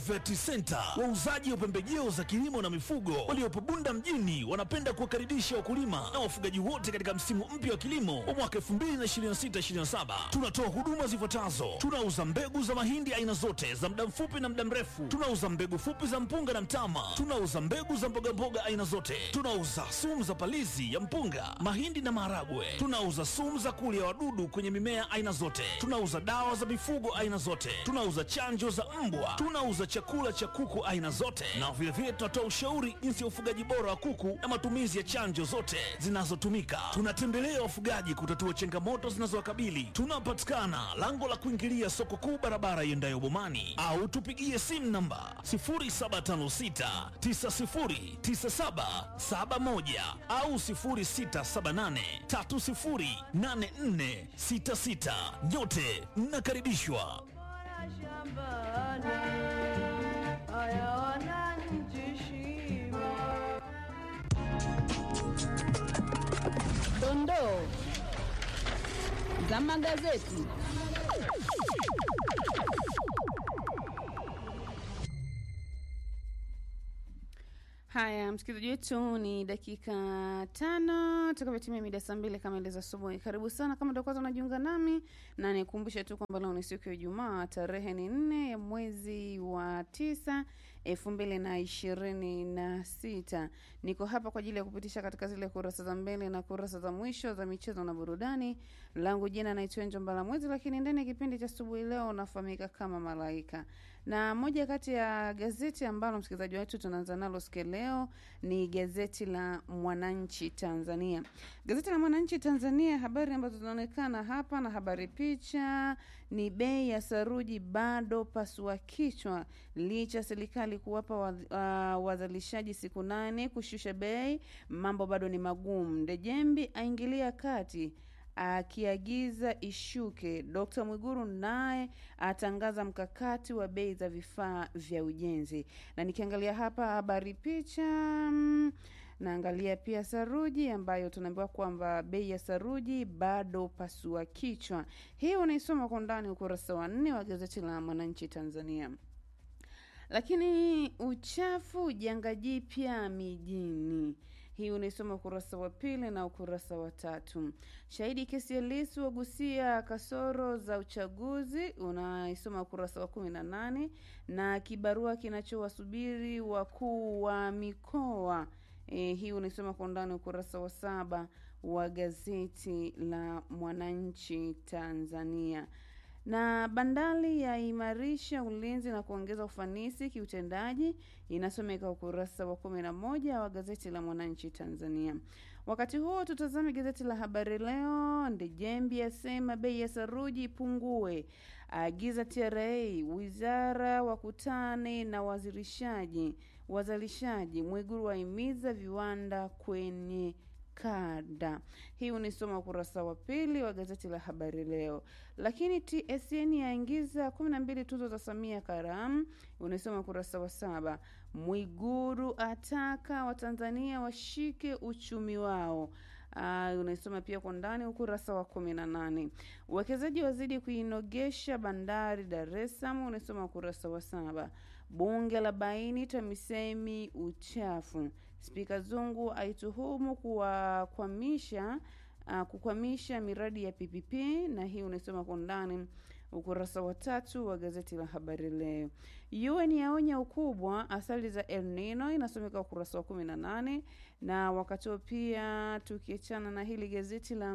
Vet Center, wauzaji wa pembejeo za kilimo na mifugo waliopo Bunda mjini, wanapenda kuwakaribisha wakulima na wafugaji wote katika msimu mpya wa kilimo wa mwaka 2026/2027. Tunatoa huduma zifuatazo: tunauza mbegu za mahindi aina zote za muda mfupi na muda mrefu, tunauza mbegu fupi za mpunga na mtama, tunauza mbegu za mbogamboga aina zote, tunauza sumu za palizi ya mpunga, mahindi na maharagwe, tunauza sumu za kulia wadudu kwenye mimea aina zote, tunauza dawa za mifugo aina zote, tunauza chanjo za mbwa, tunauza chakula cha kuku aina zote, na vilevile tunatoa ushauri jinsi ya ufugaji bora wa kuku na matumizi ya chanjo zote zinazotumika. Tunatembelea wafugaji kutatua changamoto zinazowakabili. Tunapatikana lango la kuingilia soko kuu, barabara iendayo Bomani, au tupigie simu namba 0756909771 au 0678308466. Nyote mnakaribishwa. shambani haya wananchi shiba Dondoo za magazeti. Haya, msikilizaji wetu, ni dakika tano tukavyotimia mida saa mbili kama ileza asubuhi. Karibu sana kama ndo kwanza unajiunga nami, na nikumbushe tu kwamba leo ni siku ya Ijumaa, tarehe ni nne ya mwezi wa tisa elfu mbili na ishirini na sita. Niko hapa kwa ajili ya kupitisha katika zile kurasa za mbele na kurasa za mwisho za michezo na burudani. Langu jina naitwa Enjo Mbalamwezi, lakini ndani ya kipindi cha asubuhi leo unafahamika kama Malaika na moja kati ya gazeti ambalo msikilizaji wetu tunaanza nalo siku ya leo ni gazeti la Mwananchi Tanzania. Gazeti la Mwananchi Tanzania, habari ambazo zinaonekana hapa na habari picha ni bei ya saruji bado pasua kichwa, licha serikali kuwapa wa, uh, wazalishaji siku nane kushusha bei, mambo bado ni magumu. Ndejembi aingilia kati akiagiza ishuke. Dkt Mwiguru naye atangaza mkakati wa bei za vifaa vya ujenzi. Na nikiangalia hapa habari picha mm, naangalia pia saruji ambayo tunaambiwa kwamba bei ya saruji bado pasua kichwa. Hii unaisoma kwa undani ukurasa wa nne wa gazeti la Mwananchi Tanzania. Lakini uchafu janga jipya mijini hii unaisoma ukurasa wa pili na ukurasa wa tatu. Shahidi kesi ya Lissu wagusia kasoro za uchaguzi unaisoma ukurasa wa kumi na nane na kibarua kinachowasubiri wakuu wa mikoa e, hii unaisoma kwa undani ukurasa wa saba wa gazeti la Mwananchi Tanzania na bandari yaimarisha ulinzi na kuongeza ufanisi kiutendaji, inasomeka ukurasa wa kumi na moja wa gazeti la Mwananchi Tanzania. Wakati huo tutazame gazeti la Habari Leo. Ndejembi asema bei ya saruji ipungue, agiza TRA, wizara wakutane na wazirishaji wazalishaji. Mwiguru wahimiza viwanda kwenye kada. Hii unisoma ukurasa wa pili wa gazeti la Habari Leo. Lakini TSN yaingiza kumi na mbili tuzo za Samia Karamu, unaisoma ukurasa wa saba. Mwiguru ataka Watanzania washike uchumi wao. Uh, unaisoma pia kwa ndani ukurasa wa kumi na nane. Uwekezaji wazidi kuinogesha bandari Dar es Salaam, unaisoma ukurasa wa saba. Bunge la baini TAMISEMI uchafu. Spika Zungu aituhumu kuwakwamisha uh, kukwamisha miradi ya PPP, na hii unaisoma kwa ndani ukurasa wa tatu wa gazeti la Habari Leo. UN yaonya ukubwa athari za El Nino, inasomeka ukurasa wa kumi na nane. Na wakati huo pia tukiachana na hili gazeti la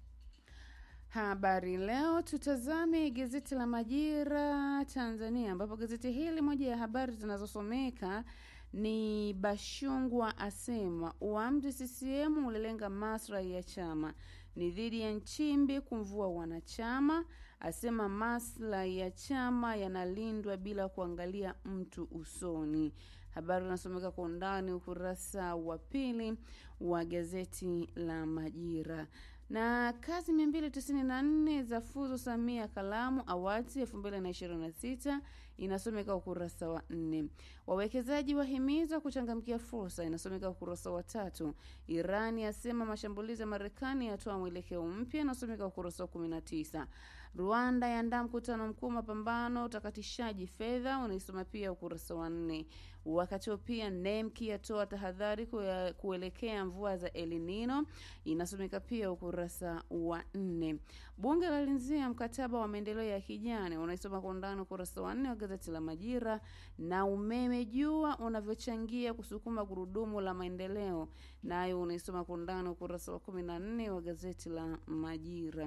Habari Leo, tutazame gazeti la Majira Tanzania, ambapo gazeti hili moja ya habari zinazosomeka ni Bashungwa asema uamuzi CCM ulilenga maslahi ya chama, ni dhidi ya Nchimbi kumvua wanachama, asema maslahi ya chama yanalindwa bila kuangalia mtu usoni. Habari inasomeka kwa undani ukurasa wa pili wa gazeti la Majira na kazi 294 za fuzu Samia Kalamu Awards 2026 inasomeka ukurasa wa nne. Wawekezaji wahimizwa kuchangamkia fursa, inasomeka ukurasa wa tatu. Irani yasema mashambulizi ya Marekani yatoa mwelekeo mpya, inasomeka ukurasa wa 19. Rwanda yaandaa mkutano mkuu mapambano utakatishaji fedha, unaisoma pia ukurasa wa nne. Wakati huo pia NEMC yatoa tahadhari kuya- kuelekea mvua za El Nino, inasomeka pia ukurasa wa nne. Bunge lalinzia mkataba wa maendeleo ya kijani, unaisoma kwa undani ukurasa wa nne wa gazeti la Majira. Na umeme jua unavyochangia kusukuma gurudumu la maendeleo, nayo unaisoma kwa undani ukurasa wa kumi na nne wa gazeti la Majira.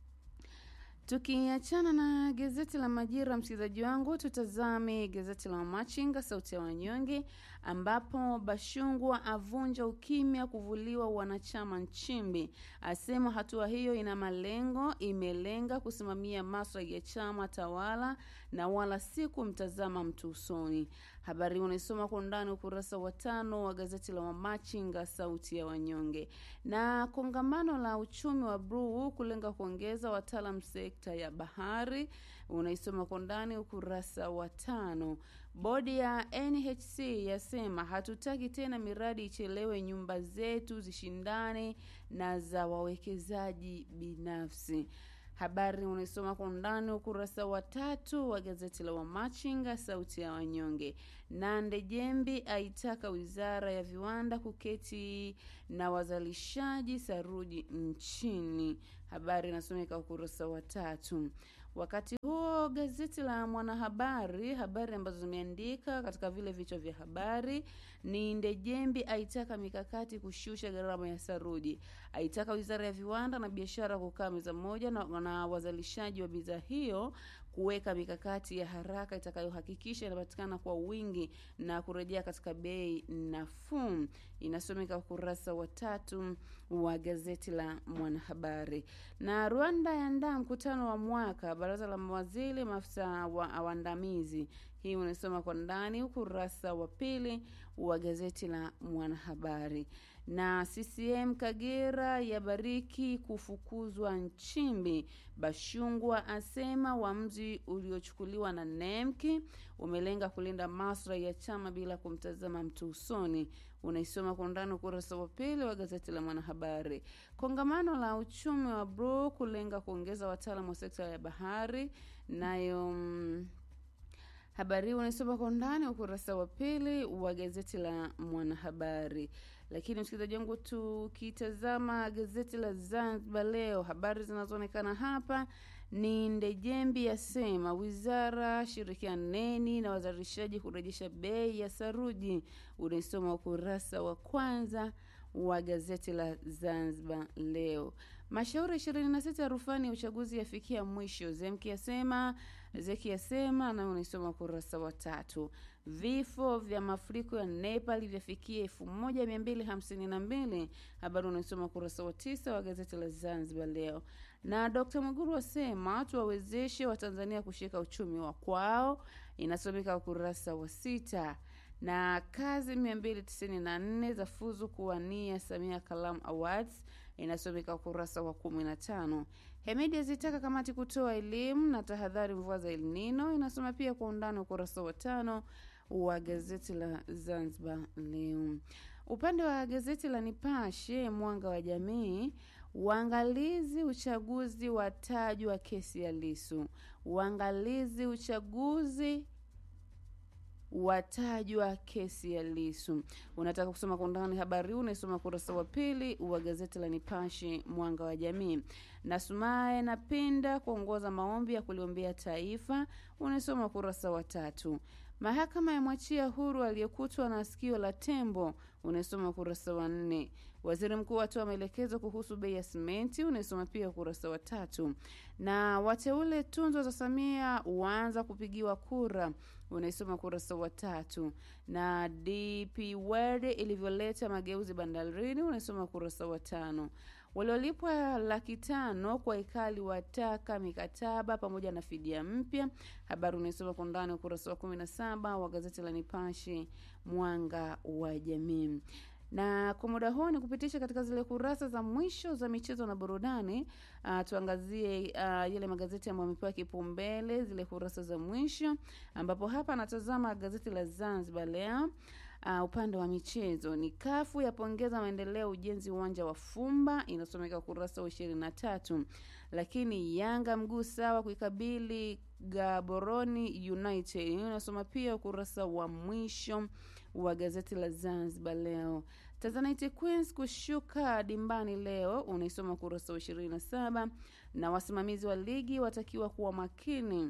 Tukiachana na gazeti la Majira, msikilizaji wangu, tutazame gazeti la Machinga, sauti ya wanyonge, ambapo Bashungwa avunja ukimya kuvuliwa wanachama Nchimbi, asema hatua hiyo ina malengo, imelenga kusimamia maslahi ya chama tawala na wala si kumtazama mtu usoni. Habari hii unaisoma kwa undani ukurasa wa tano wa gazeti la Wamachinga sauti ya wanyonge. Na kongamano la uchumi wa bluu kulenga kuongeza wataalam sekta ya bahari unaisoma kwa undani ukurasa wa tano. Bodi ya NHC yasema hatutaki tena miradi ichelewe, nyumba zetu zishindane na za wawekezaji binafsi. Habari unaisoma kwa undani ukurasa wa tatu wa gazeti la Wamachinga sauti ya wanyonge. Na Ndejembi aitaka wizara ya viwanda kuketi na wazalishaji saruji nchini. Habari inasomeka ukurasa wa tatu. Wakati huo gazeti la Mwanahabari, habari ambazo zimeandika katika vile vichwa vya habari ni Ndejembi aitaka mikakati kushusha gharama ya saruji, aitaka wizara ya viwanda na biashara kukaa meza moja na, na wazalishaji wa bidhaa hiyo kuweka mikakati ya haraka itakayohakikisha inapatikana kwa wingi na kurejea katika bei nafuu. Inasomeka ukurasa wa tatu wa gazeti la Mwanahabari. Na Rwanda yaandaa mkutano wa mwaka baraza la mawaziri maafisa wa waandamizi. Hii unasoma kwa ndani ukurasa wa pili wa gazeti la Mwanahabari. Na CCM Kagera yabariki kufukuzwa Nchimbi. Bashungwa asema uamuzi uliochukuliwa na NEMC umelenga kulinda maslahi ya chama bila kumtazama mtu usoni. Unaisoma kwa undani ukurasa wa pili wa gazeti la Mwanahabari. Kongamano la uchumi wa bluu kulenga kuongeza wataalamu wa sekta ya bahari, nayo mm, habari hii unaisoma kwa undani ukurasa wa pili wa gazeti la Mwanahabari. Lakini msikilizaji wangu, tukitazama gazeti la Zanzibar Leo, habari zinazoonekana hapa ni Ndejembi yasema wizara shirikianeni na wazalishaji kurejesha bei ya saruji. Unaisoma ukurasa wa kwanza wa gazeti la Zanzibar Leo. Mashauri 26 ya rufani ya uchaguzi yafikia mwisho, Zemki yasema Zeki yasema, na unaisoma ukurasa wa tatu. Vifo vya mafuriko ya Nepal vyafikia elfu moja mia mbili hamsini na mbili. Habari unaisoma ukurasa wa tisa wa gazeti la Zanzibar Leo. Na Dr. Mwigulu asema tuwawezeshe Watanzania kushika uchumi wa kwao, inasomeka ukurasa wa sita na kazi 294 za fuzu kuwania Samia Kalam Awards inasomeka ukurasa wa 15. Hemedi azitaka kamati kutoa elimu na tahadhari mvua za El Nino inasoma pia kwa undani ukurasa wa tano wa gazeti la Zanzibar Leo. Upande wa gazeti la Nipashe Mwanga wa Jamii, uangalizi uchaguzi watajwa kesi ya Lisu. Uangalizi uchaguzi watajwa kesi ya Lisu. Unataka kusoma kwa undani habari huu, unaisoma ukurasa wa pili wa gazeti la Nipashe Mwanga wa Jamii. Na Sumaye napenda kuongoza maombi ya kuliombea taifa, unaisoma ukurasa wa tatu. Mahakama ya mwachia huru aliyekutwa na sikio la tembo, unaisoma ukurasa wa nne. Waziri mkuu atoa maelekezo kuhusu bei ya simenti, unaisoma pia ukurasa wa tatu. Na wateule tunzo za Samia waanza kupigiwa kura, unaisoma ukurasa wa tatu. Na DP World ilivyoleta mageuzi bandarini, unaisoma ukurasa wa tano. Waliolipwa laki tano kwa ikali wataka mikataba pamoja na fidia mpya. Habari unaisoma kwa undani ukurasa wa kumi na saba wa gazeti la Nipashe Mwanga wa Jamii na kwa muda huu ni kupitisha katika zile kurasa za mwisho za michezo na burudani. Uh, tuangazie uh, yale magazeti ambayo amepewa kipaumbele, zile kurasa za mwisho, ambapo hapa anatazama gazeti la Zanzibar Leo. Uh, upande wa michezo ni kafu yapongeza maendeleo ujenzi uwanja wa Fumba, inasomeka ukurasa wa ishirini na tatu. Lakini Yanga mguu sawa kuikabili Gaboroni United, hiyo inasoma pia ukurasa wa mwisho wa gazeti la Zanzibar Leo. Tanzanite Queens kushuka dimbani leo, unaisoma ukurasa wa ishirini na saba na wasimamizi wa ligi watakiwa kuwa makini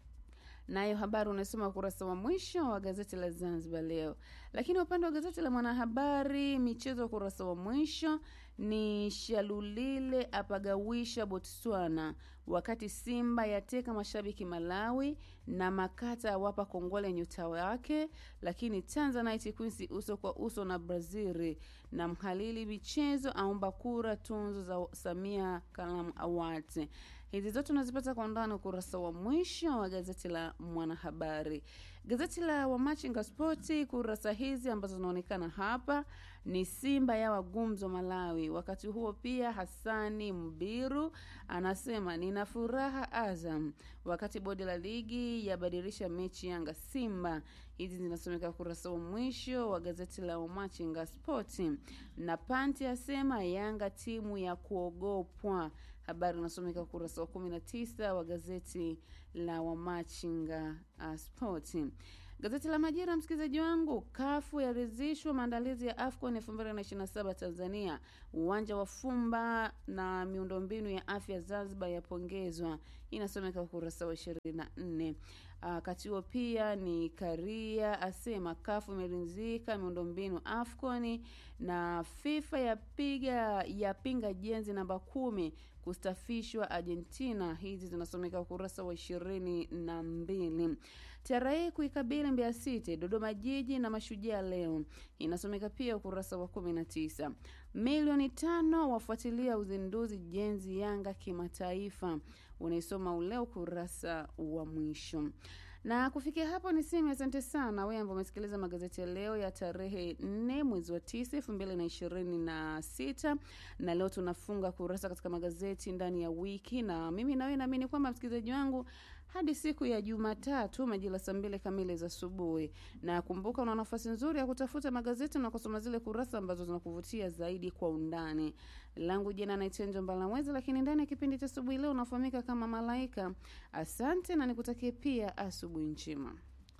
nayo habari unasoma ukurasa wa mwisho wa gazeti la Zanzibar Leo. Lakini upande wa gazeti la Mwanahabari, michezo, ukurasa wa mwisho ni Shalulile apagawisha Botswana, wakati Simba yateka mashabiki Malawi na Makata awapa kongole nyota wake. Lakini Tanzanite Queens uso kwa uso na Brazil, na mhalili michezo aomba kura tunzo za Samia Kalamu Awards. Hizi zote unazipata kwa undani ukurasa wa mwisho wa gazeti la Mwanahabari. Gazeti la Wamachinga Spoti, kurasa hizi ambazo zinaonekana hapa ni Simba ya wagumzo Malawi. Wakati huo pia Hasani Mbiru anasema nina furaha Azam, wakati bodi la ligi yabadilisha mechi Yanga Simba. Hizi zinasomeka ukurasa wa mwisho wa gazeti la Wamachinga Spoti. Na Panti asema Yanga timu ya kuogopwa habari unasomeka ukurasa wa 19 wa gazeti la Wamachinga uh, Sport. Gazeti la Majira, msikilizaji wangu, kafu yaridhishwa maandalizi ya AFCON 2027 Tanzania. Uwanja wa Fumba na miundombinu ya afya Zanzibar yapongezwa, inasomeka ukurasa wa 24. Wakati huo pia ni Karia asema kafu imeridhika miundombinu AFCON na FIFA yapiga yapinga jenzi namba kumi kustafishwa Argentina. Hizi zinasomeka ukurasa wa ishirini na mbili. TRA kuikabili Mbeya City, Dodoma Jiji na Mashujaa leo, inasomeka pia ukurasa wa kumi na tisa. Milioni tano wafuatilia uzinduzi jenzi Yanga kimataifa, unaisoma ule ukurasa wa mwisho na kufikia hapo ni sehemu. Asante sana wewe ambao umesikiliza magazeti ya leo ya tarehe 4 mwezi wa 9 elfu mbili na ishirini na sita na leo tunafunga kurasa katika magazeti ndani ya wiki, na mimi nawe naamini kwamba msikilizaji wangu hadi siku ya Jumatatu majira saa mbili kamili za asubuhi. Na kumbuka, una nafasi nzuri ya kutafuta magazeti na kusoma zile kurasa ambazo zinakuvutia zaidi kwa undani. Langu jina naitwa Njo Mbalamwezi, lakini ndani ya kipindi cha asubuhi leo unafahamika kama Malaika. Asante na nikutakie pia asubuhi njema.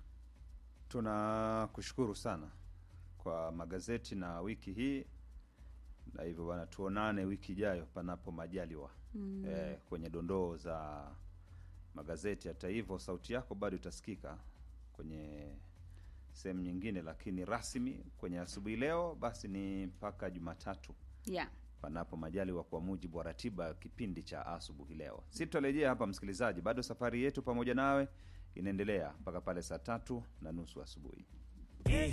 Tunakushukuru sana kwa magazeti na wiki hii, na hivyo bwana, tuonane wiki ijayo panapo majaliwa mm. eh, kwenye dondoo za magazeti. Hata hivyo sauti yako bado itasikika kwenye sehemu nyingine, lakini rasmi kwenye asubuhi leo basi ni mpaka Jumatatu Yeah. panapo majaliwa, kwa mujibu wa ratiba ya kipindi cha asubuhi leo. Si tutarejea hapa msikilizaji, bado safari yetu pamoja nawe inaendelea mpaka pale saa tatu na nusu asubuhi.